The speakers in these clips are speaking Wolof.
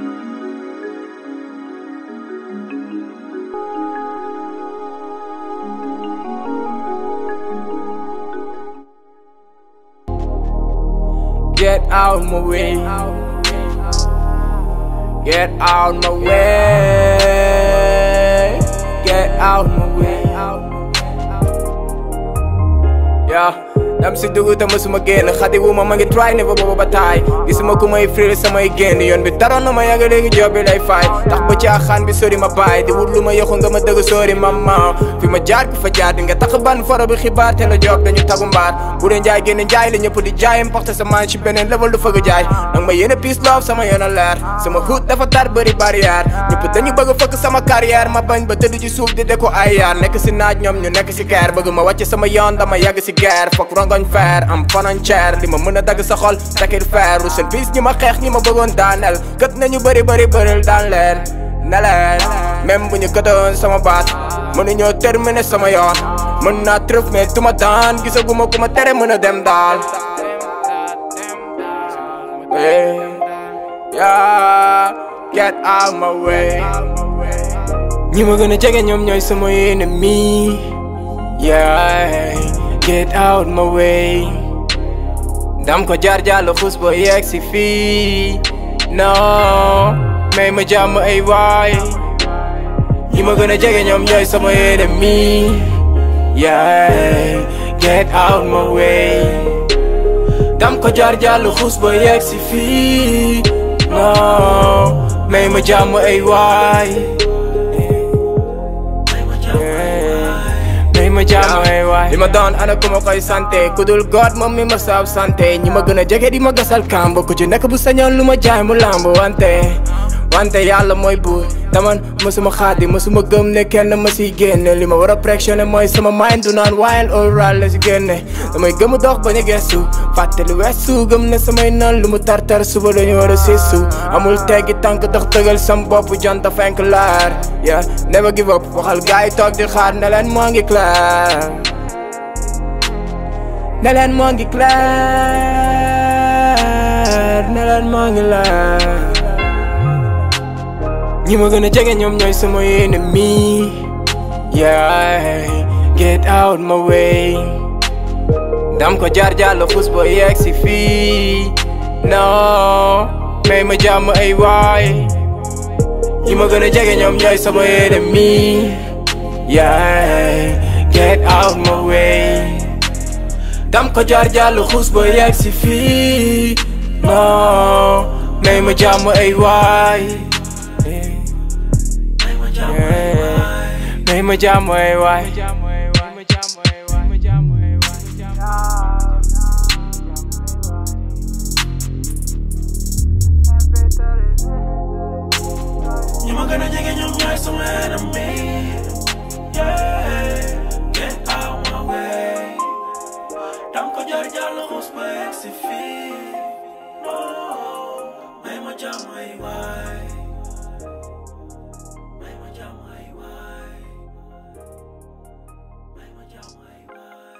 Get out my way. Get out my way. Get out my way. Yeah. dam si dugg te mësuma génn xadi wu ma ma ngi try ne ba booba ba taay gisuma ku may free samay génn yoon bi taroon na ma yàgg léegi job bi lay fay tax ba ci axaan bi sori ma baay di wut lu ma yoxu nga ma dëgg sori mama fi ma jaar bi fa jaar di nga tax ban foro bi xibaar te la job dañu tagu mbaar bu dee njaay génn njaay la ñëpp di jaay importe sa man ci beneen level du fëgg jaay nag ma yéene peace love sama yoon a leer sama hood dafa tar bëri barrière ñëpp dañu bëgg fëkk sama carrière ma bañ ba tëdd ci suuf di de ko ay yaar nekk si naaj ñoom ñu nekk si keer bëgg ma wàcce sama yoon dama yàgg si guerre fokk rongoñ feer am frontière li ma mën a dagg sa xol takir feeru seen piis ñi ma xeex ñi ma bëggoon daaneel kët nañu bëri bëri bëril daan leen ne leen même bu ñu këtoon sama baat mënuñoo terminer sama yoon mën naa trëf mais tuma daan gisaguma ku ma tere mën a dem daal Hey, yeah, get out my way ñi ma gën a jege ñoom ñooy sama ennemi yeah get out my way dam ko jaar jàll xus ba yegg si fii non may ma jàmm ay waay ñi ma gën a jege ñoom ñooy sama ennemi yeah get out my way dam ko jaar jàll xus ba yegg si fii non may ma jàmm ay waay may ma jàmm ay waay li ma doon ana ku ma koy santé ku dul god moom mi ma saab santé ñi ma gën a jege di ma gasal kàmb ku ci nekk bu sañoon lu ma jaay mu lamb wante wante yàlla mooy buur taman mësuma xaadi mësuma gëm ne kenn ma siy génne li ma war a pressionné mooy sama mind du naan wild oral la si génne damay gëm dox bañ a gestu fàtte lu weesu gëm ne samay nan lu mu tartar suba dañu war a siisu amul teggi tànk dox tëgal sam bopp jant fenk laar yeah never give up waxal gaay toog di xaar ne leen moo ngi clair ne leen moo ngi clair ne leen moo ngi leer ñi ma gën a jege ñoom ñooy sama ennemi yeah get out my way dam ko jaar jàll xus ba yegg si fii non may ma jàmm ay waay ñi ma gën a jege ñoom ñooy sama ennemi yeah get out my way dam ko jaar jàll xus ba yegg si fii non may ma jàmm ay waay may ma jàmm ay waay ñi ma gën a jege ñoom ñooy sama ennemi yeah get out my way dam ko jaar jàll xus ba yegg si fii oh may ma jàmm ay waay may ma jàmm ay waay may ma jàmm ay waay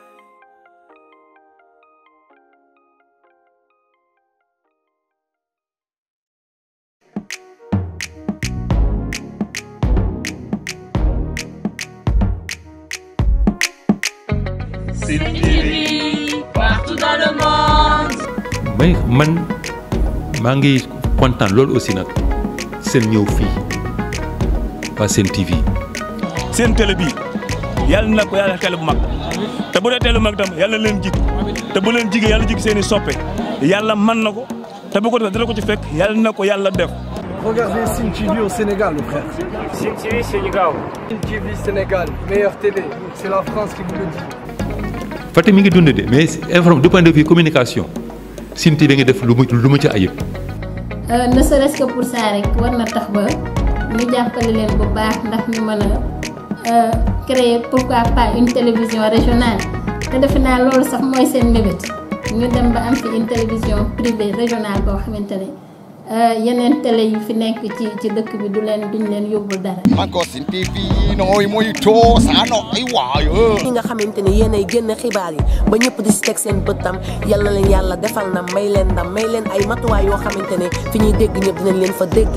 Sen TV partout dans le monde. may man maa ngi kontaan loolu aussi nag seen ñëw fii waa seen TV seen télé bii yàlla na ko yàlla télé bu mag te bu dee télé bu mag tam yàlla na leen jig te bu leen jigee yàlla jig seen i soppe yàlla man na ko te bu ko defee dina ko ci fekk yàlla na ko yàlla def. Regardez Sim TV au Sénégal, le frère. Sim TV Sénégal Sim TV Sénégal, meilleure télé. C'est la France qui vous le dit. Fatick mi ngi dund de mais informe du point de vue communication Sine TV ngi def lu mu lu mu ci ayib ne serait-ce que pour ça rek war na tax ba ñu jàppale leen bu baax ndax ñu mën a créer pourquoi pas une télévision régionale te defe naa loolu sax mooy seen mébét ñu dem ba am fi une télévision privée régionale boo xamante ne yeneen télé yi fi nekk ci ci dëkk bi du leen duñ leen yóbbul dara. encore Sen TV nooy mooy too saa nooy waayo. ñi nga xamante ni yéenay génn xibaar yi ba ñëpp di si teg seen bëttam yal na leen yàlla defal na may leen ndam may leen ay matuwaay yoo xamante ne fi ñuy dégg ñëpp dinañ leen fa dégg.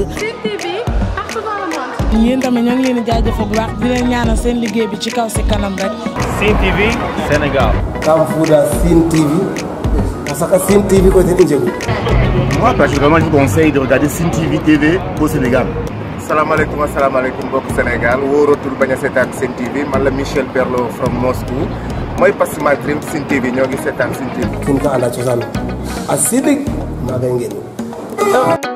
yéen tamit ñoo ngi leen di jaajëfal bu baax di leen ñaanal seen liggéey bi ci kaw si kanam rek. Sen TV Sénégal. Kamfuda Sen TV. Parce que Sen TV côté Ndjegu. Moi, personnellement, je vous conseille de regarder Sen TV TV au Sénégal. salaamaaleykum asalaamaaleykum mbokk Sénégal wóoratul bañ a seetaan Sen TV man la Michel Perlo from Moscou mooy Pass My Dream Sen TV ñoo ngi seetaan Sen TV. kin ka anda cosaan a sidik maa ngay ngeen